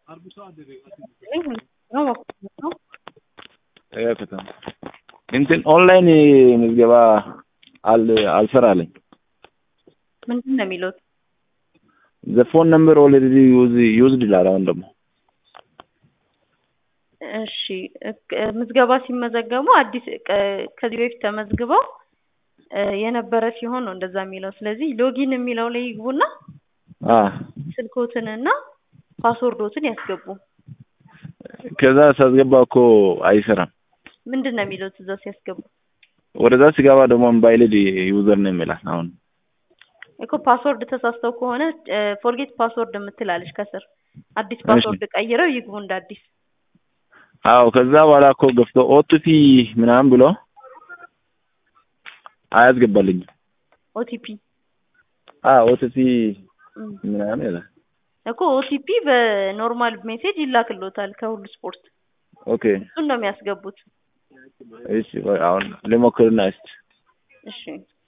ከተማ እንትን ኦንላይን ምዝገባ አል አልሰራለኝ። ምንድን ነው የሚሉት? ዘ ፎን ነምበር ኦልሬዲ ዩዝ ዩዝድ ይላል። አሁን ደግሞ እሺ እክ- ምዝገባ ሲመዘገቡ አዲስ ቀ- ከዚህ በፊት ተመዝግበው እ የነበረ ሲሆን ነው እንደዛ የሚለው። ስለዚህ ሎጊን የሚለው ላይ ይግቡና አ ስልኮትንና ፓስወርዶትን ያስገቡ። ከዛ ሳስገባ እኮ አይሰራም። ምንድን ነው የሚሉት እዛ ሲያስገቡ? ወደዛ ሲገባ ደግሞ ኢንቫሊድ ዩዘር ነው የሚላል። አሁን እኮ ፓስወርድ ተሳስተው ከሆነ ፎርጌት ፓስወርድ የምትላለች ከስር አዲስ ፓስወርድ ቀይረው ይግቡ እንደ አዲስ። አዎ ከዛ በኋላ እኮ ገፍቶ ኦቲፒ ምናምን ብሎ አያስገባልኝም። ኦቲፒ አ ኦቲፒ ምናምን ይላል። እኮ ኦቲፒ በኖርማል ሜሴጅ ይላክሎታል ከሁሉ ስፖርት። ኦኬ እሱን ነው የሚያስገቡት። እሺ ቆይ አሁን ልሞክርና እስቲ እሺ